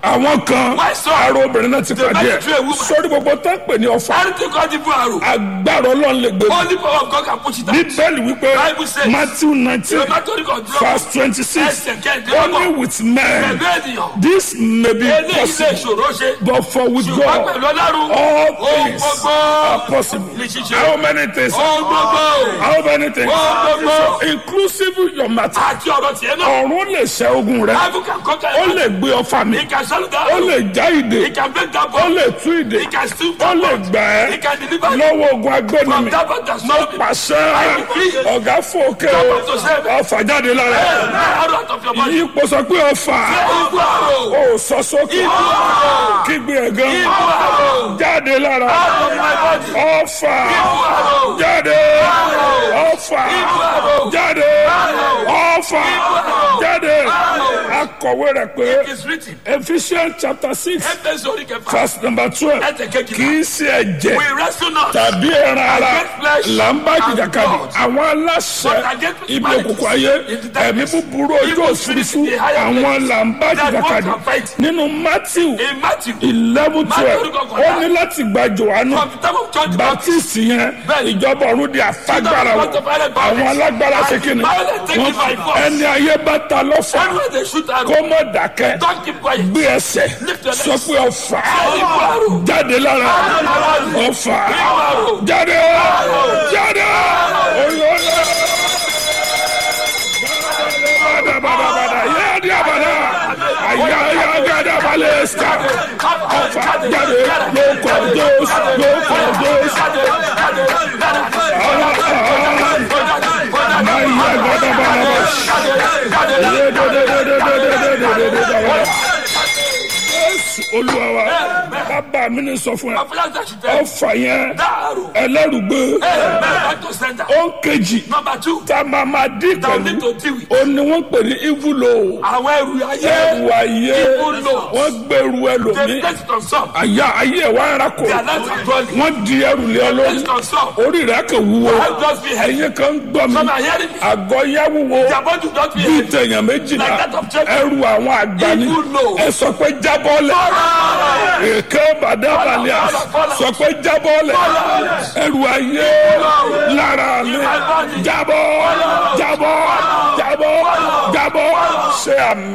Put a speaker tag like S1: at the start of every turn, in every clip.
S1: àwọn kan
S2: Why so?
S1: ara obìnrin náà ti
S2: The
S1: pàdé
S2: man threw a
S1: ẹ̀
S2: woman.
S1: sórí gbogbo tó ń pè ní ọfà
S2: Anything called evil arrow.
S1: agbára ọlọ́run lè gbé
S2: Only power of God can push it out.
S1: bíbélì wípé
S2: Bible says-
S1: matthew nineteen
S2: The Catholic of God.
S1: verse twenty-six
S2: Ẹsẹ̀ kẹ́ẹ̀dé
S1: only with men
S2: Pẹ̀lú ènìyàn.
S1: this may be
S2: Eléyìí lè
S1: possible
S2: ṣòro ṣe.
S1: but for with
S2: Ṣùgbọ́n
S1: God
S2: pẹ̀lú ọlọ́run.
S1: all
S2: Ohun
S1: things
S2: gbogbo.
S1: are possible
S2: Ní ṣíṣe.
S1: how many things
S2: Ohun gbogbo.
S1: how many things
S2: Ohun gbogbo.
S1: inclusive your matter
S2: Àti ọ̀rọ̀ tiẹ̀ náà.
S1: ọ̀run lè ṣẹ́ ogun rẹ
S2: Bible can conquer
S1: ó
S2: it.
S1: lè gbé ọfà mi
S2: He can shut down.
S1: ó lè já ìdè
S2: He can break that
S1: ó
S2: bone.
S1: lè tú ìdè
S2: He can still
S1: ó lè gbà
S2: He
S1: ẹ́
S2: can deliver you
S1: lọ́wọ́ ogun agbẹ́ni
S2: from
S1: mi
S2: that that
S1: mo
S2: stop you.
S1: pàṣẹ ọ̀gá fòkè o ọfà jáde lára ẹ̀
S2: Arrow out of your body.
S1: ipò sọ pé ọfà
S2: Evil arrow.
S1: ó sọ sókè
S2: Evil arrow.
S1: kígbe ẹ̀gán
S2: Evil arrow.
S1: jáde lára
S2: Out of my body.
S1: ọfà
S2: Evil arrow.
S1: jáde ọfà
S2: Evil arrow.
S1: jáde ọfà jáde akọ̀wé rẹ̀ pé
S2: It is written.
S1: Ephesians chapter six
S2: Ẹgbẹ́ sórí kẹfà.
S1: verse number twelve
S2: Ẹsẹ̀
S1: kì
S2: kejìlá.
S1: í ṣe ẹ̀jẹ̀
S2: We wrestle not.
S1: tàbí ẹran ara
S2: Against flesh
S1: là ń bá jìjàkadì
S2: and blood.
S1: àwọn aláṣẹ
S2: But against
S1: ibi
S2: principalities
S1: òkùnkùn ayé
S2: in the
S1: ẹ̀mí
S2: darkness.
S1: búburú ojú
S2: Evil
S1: òfurufú
S2: spirits in the higher
S1: àwọn
S2: places.
S1: là ń bá
S2: That
S1: jìjàkadì
S2: walk and fight.
S1: nínú Matthew
S2: In Matthew.
S1: eleven twelve
S2: Matthew kọkànlá.
S1: ó ní láti gba Jòhánù
S2: From the time of John the Baptist.
S1: baptist yẹn
S2: Bẹ́ẹ̀ni.
S1: ìjọba ọ̀run di àfagbára
S2: To
S1: wọn
S2: the violent
S1: àwọn
S2: violence.
S1: alágbára ṣe
S2: And
S1: kí ni
S2: violent take it by
S1: Wọ́n-
S2: force.
S1: ẹni ayé bá ta lọ́fà
S2: Everywhere they shoot arrow.
S1: kó mọ̀ dákẹ́
S2: Don't keep quiet.
S1: gbé ẹsẹ̀
S2: Lift your
S1: sọ
S2: legs.
S1: pé ọ̀fà
S2: Evil arrow.
S1: jáde lára ọ̀fà
S2: arrow.
S1: jáde jáde olóyè badabadabada yéèdì abada ayáyá gada balẹ̀ ska ọ̀fà jáde lóko dos lóko dos ayá gada balẹ̀ yéèdèdèdèdèdèdèdèdèdèdè jésù olúwa wa bàbá mi ni sọ fún ẹ ọ̀fà yẹn
S2: That arrow.
S1: ẹlẹ́rùgbé
S2: Amen. Back to center.
S1: ó ń kejì
S2: Number two.
S1: tá a máa máa dín
S2: That we need
S1: pẹ̀lú
S2: to deal with.
S1: ó ní wọ́n pè ní ìvúlò
S2: Àwọn ẹrù ayé.
S1: ẹrù ayé
S2: Ìvúlò.
S1: wọ́n gbẹrù
S2: They
S1: ẹlòmí
S2: place it on some.
S1: àyà ayé ẹ̀ wá ń rakò
S2: They are not controlling.
S1: wọ́n di ẹrù lé ọ
S2: Place
S1: lórí
S2: it on some.
S1: orí rẹ̀ kò wúwo
S2: Help us be heavy.
S1: ẹ̀yin kan ń gbọ́ mi
S2: Some are hearing me.
S1: àgọ́ yá wúwo
S2: Their body not be
S1: bíi
S2: heavy.
S1: tẹ̀yàn méjìlá
S2: Like that of Jacob.
S1: ẹrù àwọn àgbà ni
S2: Ìvúlò.
S1: ẹ sọ pé jábọ́lẹ̀ èké bàdàbàlẹ̀ sọ pé jábọ́lẹ̀ ẹrù ayé lára mi jábọ́ jábọ́ jábọ́ jábọ́ ṣe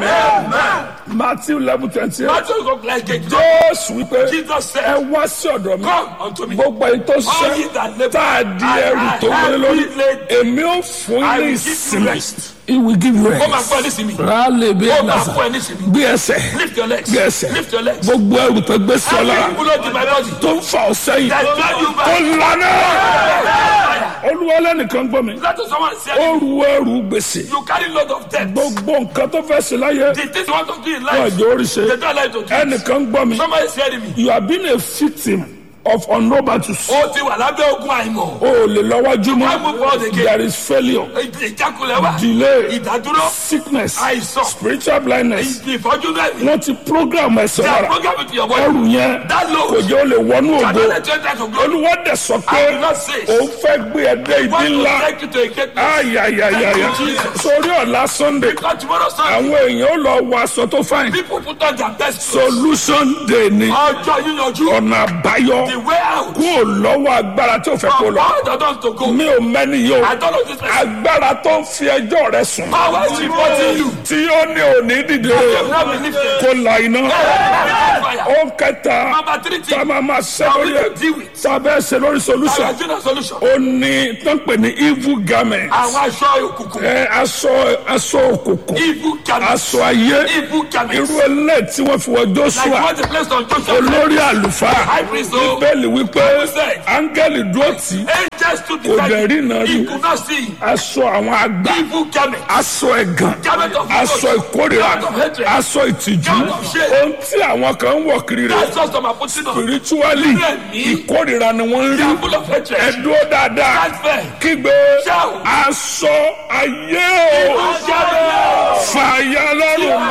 S1: àmín matthew eleven twenty eight
S2: Matthew go like a joke.
S1: jésù wípé
S2: Jesus said,
S1: ẹ wá sí ọ̀dọ̀ mi
S2: Come unto me.
S1: gbogbo èyí tó
S2: All ye
S1: ṣe
S2: that labour
S1: tá a di
S2: and
S1: ẹrù
S2: are
S1: tó wọlé lórí
S2: heavy laden,
S1: èmi ò fún
S2: I
S1: ní
S2: will give you
S1: ìsinmi
S2: rest.
S1: he will give you
S2: Ó máa
S1: rest
S2: fún ẹ nísìnyí.
S1: rálẹ̀ bí
S2: Ó
S1: ẹ̀
S2: máa
S1: nàṣà
S2: fún ẹ nísìnyí.
S1: gbé ẹsẹ̀
S2: Lift your legs.
S1: gbé ẹsẹ̀
S2: Lift your legs.
S1: gbogbo ẹrù tó gbé sí ọ lára
S2: Every bullet in my body.
S1: tó ń fa ọ sẹ́yìn
S2: That drive you
S1: kó
S2: back.
S1: lànà olúwa lẹ́nìkan gbọ́ mi
S2: Let someone say
S1: ó ru ẹrù gbèsè
S2: you carry load of debt.
S1: gbogbo nǹkan tó fẹ́ sí láyé
S2: The things you want to do in
S1: wọn
S2: life.
S1: àjò oríṣi
S2: They don't like to do. it.
S1: ẹnìkan gbọ́ mi
S2: Somebody is hearing me.
S1: you have been a victim of unrobatus
S2: Ó ti wà lábẹ́ ogun àìmọ̀.
S1: o ò lè lọ́wọ́jú
S2: Why move
S1: mọ́
S2: forward again?
S1: there is failure
S2: Ìjákulẹ̀ wà.
S1: delay
S2: Ìdádúró.
S1: sickness
S2: Àìsàn.
S1: spiritual blindness
S2: Ìfọ́jú náà ni.
S1: wọ́n ti program ẹ̀sẹ̀
S2: They are
S1: lára
S2: programming to your body.
S1: ẹrù yẹn
S2: That
S1: kò
S2: load.
S1: jẹ́ o lè wọnú ògo
S2: Cannot let you enter to glory.
S1: olúwa dẹ̀ sọ pé
S2: I will not say.
S1: òun fẹ́ gbé ẹdẹ ìdí
S2: Want to
S1: ńlá
S2: take you to a great place.
S1: ayayayaya
S2: Thank you, Jesus.
S1: sórí ọ̀la sunday
S2: Because tomorrow Sunday,
S1: àwọn èèyàn ó lọ wọ aṣọ tó fáìn
S2: people put on their best clothes.
S1: solution day ni
S2: Ọjọ́ yíyanjú.
S1: ọ̀nà àbáyọ
S2: The way out.
S1: kó o lọ́wọ́ agbára tó fẹ́ kó
S2: From
S1: lọ
S2: all the doors to go.
S1: mi ò mẹ́ni yìí o
S2: I don't know this person.
S1: agbára tó ń fi ẹjọ́ rẹ sùn
S2: Power is reporting you.
S1: tí ó ní òní dìde
S2: You have not been lifted.
S1: kó la iná
S2: Fire.
S1: ó kẹta
S2: Number three
S1: tá a
S2: thing.
S1: máa máa ṣe
S2: How
S1: lórí
S2: we
S1: ẹ
S2: to deal with.
S1: tá a bẹ́ẹ̀ ṣe lórí
S2: Our
S1: solution
S2: general solution.
S1: ó ní tó ń pè ní evil garment
S2: Àwọn aṣọ òkùnkùn.
S1: ẹ aṣọ aṣọ òkùnkùn
S2: Evil garment.
S1: aṣọ ayé
S2: Evil garment.
S1: irú ẹlẹ́ tí wọ́n fi wọ
S2: Like
S1: Joshua
S2: what the place on Joshua.
S1: olórí àlùfáà
S2: High priest o.
S1: bíbélì wípé
S2: Bible said.
S1: áńgẹ́lì dúró tì í
S2: Angels to
S1: Kò dẹ̀ rí iná
S2: the
S1: rí.
S2: He could not see.
S1: aṣọ àwọn àgbà
S2: Evil garment.
S1: aṣọ ẹ̀gàn
S2: Garment of
S1: aṣọ ìkórìíra
S2: Garment of hatred.
S1: aṣọ ìtìjú
S2: Garment of shame.
S1: ohun tí àwọn kan ń wọ̀ kiri rẹ̀
S2: That's just some putting on.
S1: spiritually
S2: Bẹ́ẹ̀ni.
S1: ìkórìíra ni wọ́n ń
S2: They are
S1: rí
S2: full of hatred.
S1: ẹ̀dúró dáadáa
S2: Stand firm.
S1: kígbe
S2: Shout.
S1: aṣọ ayé o
S2: Evil garment.
S1: fàyà lọ́rùn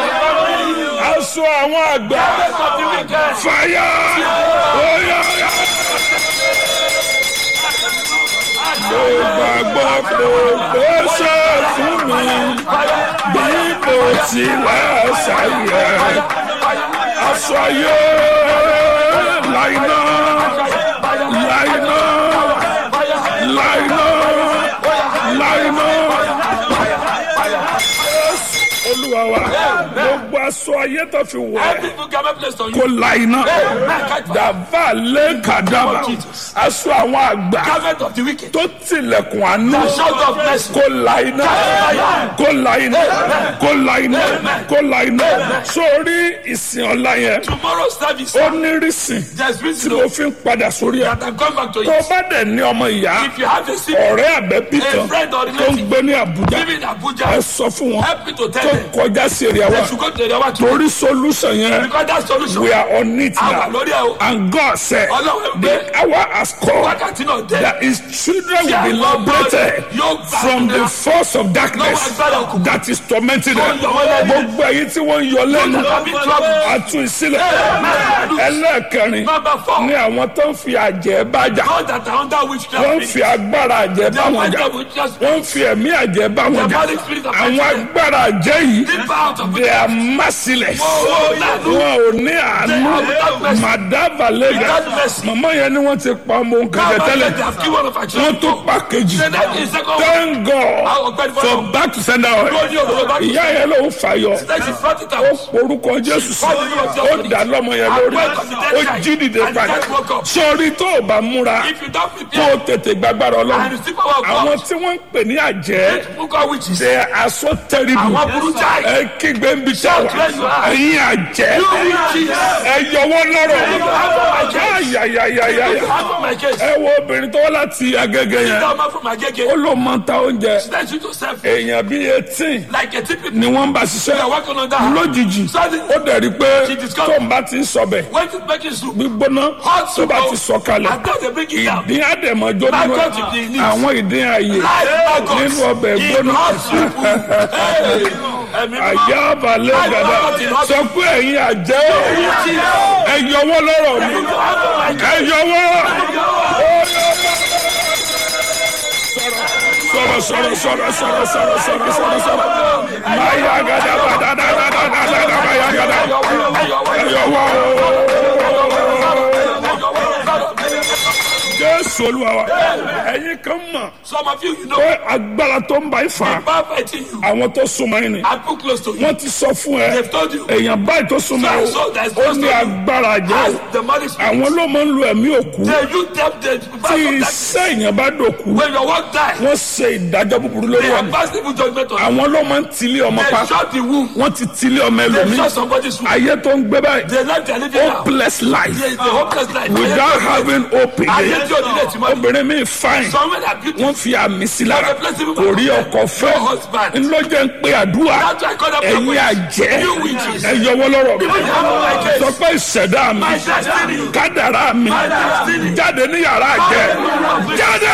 S1: aṣọ àwọn àgbà
S2: Garment of the wicked.
S1: fàyà oyà mo gbàgbọ́ pé gbèsè fún mi bí mo tilẹ̀ ṣàyẹ̀ aṣọ ayé láìná láìná láìná láìná olúwa wa gbogbo aṣọ ayé tó fi wọ̀ ẹ́
S2: Every garment placed on
S1: kó
S2: you.
S1: láìná
S2: Amen. Catch fire.
S1: dàbà lé kàdàbà aṣọ àwọn àgbà
S2: Garment of the wicked.
S1: tó tilẹ̀kùn àánú
S2: The shout of mercy.
S1: kó láìná kó láìná kó láìná kó láìná sórí ìsìn ọ̀la yẹn
S2: Tomorrow's service.
S1: ó ní rísìn
S2: There's
S1: tí
S2: reason
S1: mo fi ń padà sórí ẹ̀
S2: that I'm coming back to
S1: tó
S2: it.
S1: bá dẹ̀ ní ọmọ ìyá
S2: If you have a sick
S1: ọ̀rẹ́ àbẹ́bí
S2: A
S1: kan
S2: friend or
S1: tó ń
S2: relative.
S1: gbé ní Àbújá
S2: living in Abuja,
S1: ẹ sọ fún wọn
S2: help me to tell
S1: tó
S2: them.
S1: kọjá sí èrè
S2: They
S1: wa
S2: should go to the other two.
S1: torí solution yẹn
S2: Because that solution.
S1: we are on it
S2: Àwa
S1: now
S2: lórí ẹ̀ o.
S1: and God said
S2: Ọlọ́run
S1: the
S2: gbé
S1: hour has come
S2: wákàtí náà dé.
S1: that his children will be
S2: Tí àwọn ọmọ
S1: liberated
S2: yóò gbà
S1: from the
S2: nira.
S1: force of darkness
S2: Lọ́wọ́ agbára òkùnkùn.
S1: that is tormenting
S2: Tó
S1: them
S2: ń yọ wọ́n lẹ́nu.
S1: gbogbo èyí tí wọ́n ń yọ lẹ́nu
S2: Tàbí trouble.
S1: àtú ìsílẹ̀
S2: Amen.
S1: ẹlẹ́ẹ̀kẹrin
S2: Number four.
S1: ní àwọn tó ń fi àjẹ́ bájà
S2: God that are under witchcraft.
S1: wọ́n ń fi agbára àjẹ́ bá
S2: They
S1: wọn
S2: are
S1: jà
S2: under witchcraft.
S1: wọ́n ń fi ẹ̀mí àjẹ́ bá wọn jà
S2: Diabolic spirit of
S1: àwọn
S2: witchcraft.
S1: agbára àjẹ́ yìí
S2: Deep out of
S1: they are merciless
S2: Oh, lẹ́nu.
S1: wọn ò ní àánú
S2: They are without mercy.
S1: madaba lega
S2: Without mercy.
S1: màmá yẹn ni wọ́n ti pa ọmọ nǹkan jẹ
S2: Now,
S1: tẹ́lẹ̀
S2: they have killed one of our
S1: wọ́n
S2: children.
S1: tó pa kejì
S2: Say that in second one.
S1: thank God
S2: Àwọn ọ̀gbẹ́ni
S1: for
S2: fọlọ́.
S1: back to sender oil
S2: Lórí òdòdó bá
S1: ìyá yẹn ló ń fàyọ
S2: Then she brought it
S1: ó
S2: out.
S1: porúkọ Jésù sí ó dà lọ́mọ yẹn lórí ó jí dìde padà sórí tó o bá múra
S2: If you don't
S1: kó
S2: prepare
S1: o tètè gbàgbára
S2: and
S1: Ọlọ́run
S2: receive power of
S1: àwọn
S2: God,
S1: tí wọ́n ń pè ní àjẹ́
S2: people call witches.
S1: they are so terrible
S2: Àwọn burú jáì.
S1: ẹ kígbe ń bi tẹ́ wá
S2: where you are.
S1: ẹ̀yin àjẹ́
S2: You witches.
S1: ẹ yọwọ́ lọ́rọ̀
S2: You
S1: ayayayayaya
S2: have from my case.
S1: ẹ wo obìnrin tó wá láti Agége yẹn
S2: That man from my gate.
S1: ó ló máa ń ta oúnjẹ
S2: Let you yourself
S1: èèyàn bíi eighteen
S2: like a typical.
S1: ni wọ́n ń bá
S2: They are
S1: ṣiṣẹ́
S2: working on that.
S1: lójijì
S2: Suddenly,
S1: ó dẹ̀ rí pé
S2: She discovered-
S1: tó ń bá ti ń sọbẹ̀
S2: when it's making soup,
S1: gbígbóná
S2: hot
S1: tó
S2: soup,
S1: bá ti sọ kalẹ̀
S2: and then they bring it down.
S1: ìdín àdèmọ́jọ́ nínú
S2: Maggot in the knees.
S1: àwọn ìdín ààyè
S2: Live maggots
S1: nínú ọbẹ̀
S2: in
S1: gbóná
S2: hot soup. Hey, ẹ̀mí mímọ́.
S1: àyà balẹ̀
S2: Live
S1: gàdá
S2: maggots in hot
S1: sọ pé ẹ̀yin àjẹ́ ẹ yọwọ́ lọ́rọ̀ mi ẹ yọwọ́ sọ̀rọ̀ sọ̀rọ̀ sọ̀rọ̀ sọ̀rọ̀ sọ̀rọ̀ sọ̀rọ̀ sọ̀rọ̀ sọ̀rọ̀ máa yá gàdá bàdá dàdá dàdá dàdá máa yá gàdá ẹ yọwọ́ Jésù Olúwa wa ẹ̀yin kan mọ̀
S2: Some of you, you know,
S1: pé agbára tó ń bá ifá
S2: bad fighting you.
S1: àwọn tó súnmọ́ yín ni
S2: I put close to you.
S1: wọ́n ti sọ fún ẹ
S2: They've told you.
S1: èèyàn báyìí tó súnmọ́ ẹ
S2: So that's
S1: ó ní agbára jẹ́
S2: As the money spirit.
S1: àwọn ló máa ń lo ẹ̀mí òkú
S2: They you them the
S1: tí
S2: back of that.
S1: iṣẹ́ èèyàn bá dòkú
S2: When your work die,
S1: wọ́n ṣe ìdájọ́ búburú lórí
S2: they have
S1: ọ̀nà
S2: passed evil judgment on you.
S1: àwọn ló máa ń tilé ọmọ pa
S2: They shot the womb.
S1: wọ́n ti tilé ọmọ
S2: They
S1: ẹlòmíì
S2: shot somebody's womb.
S1: ayé tó ń gbé báyìí
S2: They life they are living now.
S1: hopeless life
S2: They the hopeless life.
S1: without having hope
S2: Ayé
S1: again
S2: tí o nílẹ̀ tí mo ní.
S1: obìnrin mi fine
S2: Some men are beautiful.
S1: wọ́n fi àmì sí lára
S2: But the blessing of
S1: kò rí
S2: God.
S1: ọkọ fẹ́
S2: No husband.
S1: ńlọ́jẹ́ ń pé àdúrà
S2: That's why I call them
S1: ẹ̀yin
S2: prophets.
S1: àjẹ́
S2: You witches.
S1: ẹ yọwọ́ lọ́rọ̀ mi
S2: You have my case.
S1: sọ pé ìṣẹ̀dá mi
S2: My destiny.
S1: kádàrá mi
S2: destiny.
S1: jáde ní yàrá àjẹ́ jáde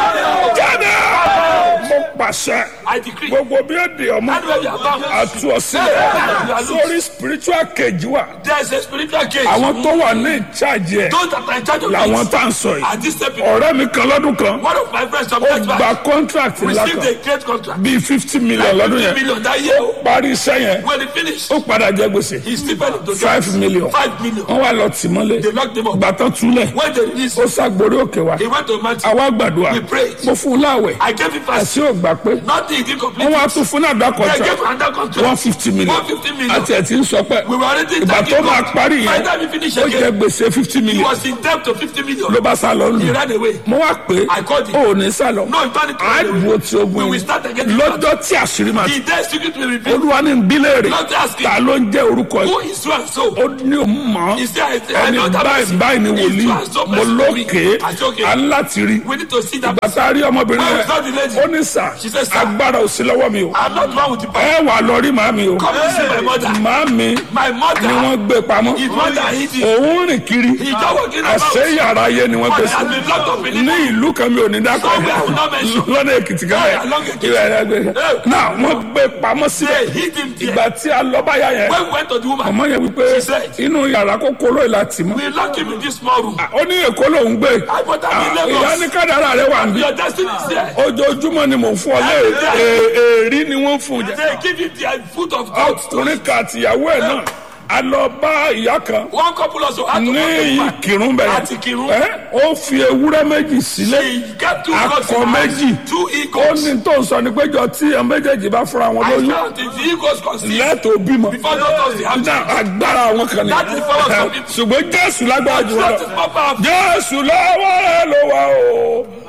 S1: jáde mo pàṣẹ
S2: I decree.
S1: gbogbo bí ó di ọmọ
S2: Anywhere you are bound.
S1: àtú ọ̀sílẹ̀ sórí spiritual cage wa
S2: There is a spiritual cage.
S1: àwọn tó wà ní ìcháàjì ẹ̀
S2: Those that are in charge of
S1: làwọn
S2: it.
S1: tá à ń sọ yìí
S2: At this step,
S1: ọ̀rẹ́ mi kan lọ́dún kan
S2: one of my friends some
S1: ó
S2: years
S1: gba
S2: back
S1: contract ńlá
S2: received
S1: kan
S2: a great contract.
S1: bíi fifty million lọ́dún
S2: Fifty
S1: yẹn
S2: million that year.
S1: parí iṣẹ́ yẹn
S2: When he finished,
S1: ó padà jẹ gbèsè
S2: he still paid into
S1: five million
S2: Five million.
S1: wọ́n wá lọ tì mọ́lé
S2: They locked him up.
S1: gbàtàn túlẹ̀
S2: When they released,
S1: ó ṣàgbórí òkè wa
S2: he went to mountain.
S1: àwa gbàdúrà
S2: We prayed.
S1: mo fún un láwẹ̀
S2: I gave him fast.
S1: àti ò gbà pé
S2: Nothing he did complete.
S1: wọ́n wá tún fún náà dá
S2: I
S1: contract
S2: gave another
S1: one
S2: contract.
S1: fifty million
S2: 150 million.
S1: àti ẹ̀ tí ń sọ pé
S2: We were already
S1: ìgbà tó
S2: thanking
S1: máa
S2: God.
S1: parí
S2: By
S1: yẹn
S2: the time he finished
S1: ó jẹ
S2: again,
S1: gbèsè fifty
S2: he
S1: million
S2: was in debt to 50 million.
S1: ló bá sá lọ
S2: He
S1: lù
S2: ran away.
S1: mo wá pé
S2: I called him.
S1: ó ní sá lọ
S2: No, he turned it to
S1: á
S2: run away.
S1: dúró tí ogun
S2: We
S1: yìí
S2: will start again.
S1: lọ́jọ́ tí àṣírí máa
S2: The dead secret will reveal.
S1: olúwa ní bílẹ̀rì
S2: Not asking.
S1: ta ló ń jẹ́ orúkọ
S2: Who
S1: yìí
S2: is so and so?
S1: ó ní òun mọ̀
S2: He said, I, I
S1: ẹni
S2: know that
S1: báyìí
S2: person.
S1: báyìí ni
S2: He's
S1: wòlíì
S2: so and so
S1: mo
S2: person to me.
S1: lókè
S2: I said, okay.
S1: à ń láti rí
S2: We need to see that person.
S1: bàtà rí ọmọbìnrin
S2: Where
S1: rẹ
S2: is that the lady?
S1: ó ní sà
S2: She said, sir.
S1: agbára ò sí lọ́wọ́ mi o
S2: I'm not one with the person.
S1: ẹ wà lọ rí màmí o
S2: Come and see my mother.
S1: màmí
S2: My
S1: ni
S2: mother,
S1: wọ́n gbé pamọ́
S2: his mother, he did.
S1: òun rìn kiri
S2: He just walking
S1: àṣẹ
S2: about.
S1: yàrá ayé ni wọ́n gbé
S2: But
S1: sí
S2: has been locked up in
S1: ní
S2: it.
S1: ìlú kan mi ò ní dákọ̀
S2: Somewhere I will not mention.
S1: lọ́nà èkìtì kan
S2: Yeah, along Ekiti.
S1: ìrẹ̀ rẹ̀ gbé náà wọ́n gbé pamọ́ síbẹ̀
S2: They hid him there.
S1: ìgbà tí a lọ báyà yẹn
S2: When we went to the woman,
S1: ọmọ yẹn wípé
S2: She said.
S1: inú yàrá kókó lóye láti mọ́
S2: we locked him in this small room.
S1: ó ní èkó lòún gbé
S2: I put him in
S1: Ah, ìyá
S2: Lagos.
S1: ní kádàrá rẹ wà níbí
S2: Your destiny is there.
S1: ojoojúmọ́ ni mò ń fún ọ lé èrí ni wọ́n fún un jẹ
S2: They give him the foot of God.
S1: ọkùnrin kan àtìyàwó ẹ̀ náà a lọ bá ìyá kan
S2: One couple also had to
S1: ní
S2: go to man.
S1: ìkírun bẹ̀rẹ̀
S2: Àti Ìkìrun.
S1: ẹ́ ó fi ewúrẹ́ méjì sílẹ̀
S2: She get two
S1: Akọ
S2: goats in her
S1: méjì.
S2: hand, two
S1: ó
S2: eagles.
S1: ní tó ń sọ ní péjọ tí ẹ méjèèjì bá fúnra wọn
S2: I
S1: lóyún
S2: found if the eagles conceive
S1: lẹ́tọ̀ọ́ bímọ
S2: before doctors they have
S1: náà
S2: children.
S1: agbára àwọn kan ní
S2: That is for us some people.
S1: ṣùgbọ́n jésù lágbára jù wọn
S2: That
S1: lọ
S2: is more powerful.
S1: jésù lọ́wọ́ rẹ̀ ló wà o